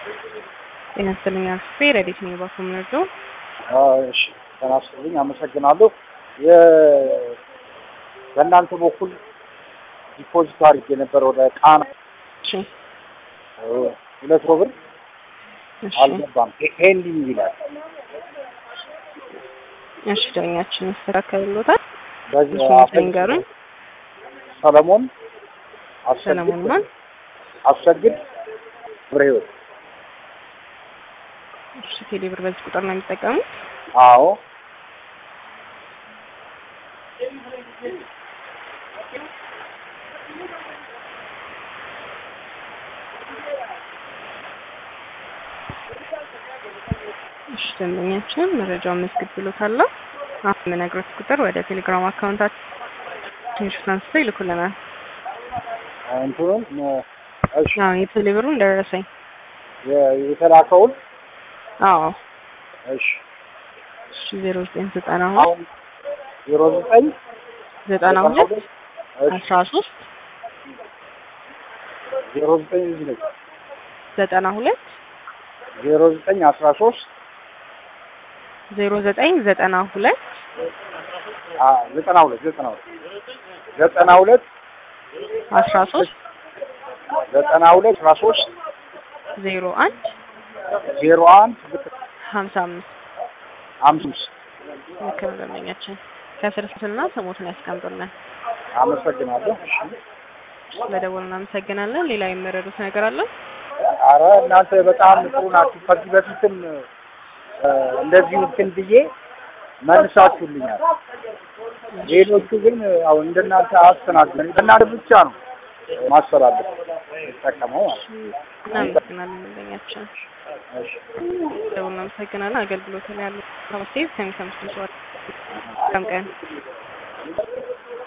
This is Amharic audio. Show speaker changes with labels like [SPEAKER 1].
[SPEAKER 1] ጤና ይስጥልኝ አክስቴ ረዲት ነኝ ባኮምነዶ
[SPEAKER 2] እሺ ጤና ይስጥልኝ አመሰግናለሁ። የ- በእናንተ በኩል ዲፖዚት አድርጌ ነበር ወደ ቃና
[SPEAKER 1] እሺ
[SPEAKER 2] ሁለት መቶ ብር
[SPEAKER 1] እሺ
[SPEAKER 2] አልገባም። ፔንዲንግ ይላል።
[SPEAKER 1] እሺ ዳኛችን ይስተካከልሎታል።
[SPEAKER 2] በዚህ
[SPEAKER 1] እሺ
[SPEAKER 2] አፈ-
[SPEAKER 1] ንገሩኝ።
[SPEAKER 2] ሰለሞን አሰግድ
[SPEAKER 1] ሰለሞን ማን?
[SPEAKER 2] አሰግድ ብረ ህይወት
[SPEAKER 1] እሺ ቴሌብር በዚህ ቁጥር ነው የሚጠቀሙት?
[SPEAKER 2] አዎ
[SPEAKER 1] እሺ ደንበኛችን መረጃውን መስግብ ብሎታል። አሁን የምነግሮት ቁጥር ወደ ቴሌግራም አካውንታችን ትንሽ አንስተው ይልኩልናል።
[SPEAKER 2] እንትኑን እሺ
[SPEAKER 1] አዎ የቴሌብሩን ደረሰኝ።
[SPEAKER 2] የ- የተላከውን
[SPEAKER 1] አዎ
[SPEAKER 2] እሺ
[SPEAKER 1] እሺ ዜሮ ዘጠኝ ዘጠና ሁለት
[SPEAKER 2] አሁን ዜሮ ዘጠኝ
[SPEAKER 1] ዘጠና ሁለት
[SPEAKER 2] እሺ
[SPEAKER 1] አስራ ሶስት
[SPEAKER 2] ዜሮ ዘጠኝ እዚህ ነች
[SPEAKER 1] ዘጠና ሁለት
[SPEAKER 2] ዜሮ ዘጠኝ አስራ ሶስት
[SPEAKER 1] ዜሮ ዘጠኝ ዘጠና ሁለት
[SPEAKER 2] ዘጠና ሁለት ዘጠና ሁለት ዘጠና ሁለት
[SPEAKER 1] አስራ ሶስት
[SPEAKER 2] ዘጠና ሁለት አስራ ሶስት
[SPEAKER 1] ዜሮ አንድ
[SPEAKER 2] ዜሮ አንድ
[SPEAKER 1] ሀምሳ አምስት
[SPEAKER 2] አምስት
[SPEAKER 1] ልክ ነው ደንበኛችን። ከስር ስልና ስሞትን ያስቀምጡልን።
[SPEAKER 2] አመሰግናለሁ። እሺ
[SPEAKER 1] ስለደወሉ እናመሰግናለን። ሌላ የመረዱት ነገር አለ?
[SPEAKER 2] አረ እናንተ በጣም ጥሩ ናችሁ። ከዚህ በፊትም እ፣ እንደዚሁ እንትን ብዬ መልሳችሁልኛል። ሌሎቹ ግን አሁን እንደናንተ አስተናግደን እናንተ ብቻ ነው ማስተላለፍ የሚጠቀመው ማለት ነው።
[SPEAKER 1] እናመሰግናለን ደንበኛችን።
[SPEAKER 2] እሺ
[SPEAKER 1] ደውል እናመሰግናለን። አገልግሎት ላይ ያሉ ከመስተት ከሚሰሙት ሰዎች ቀን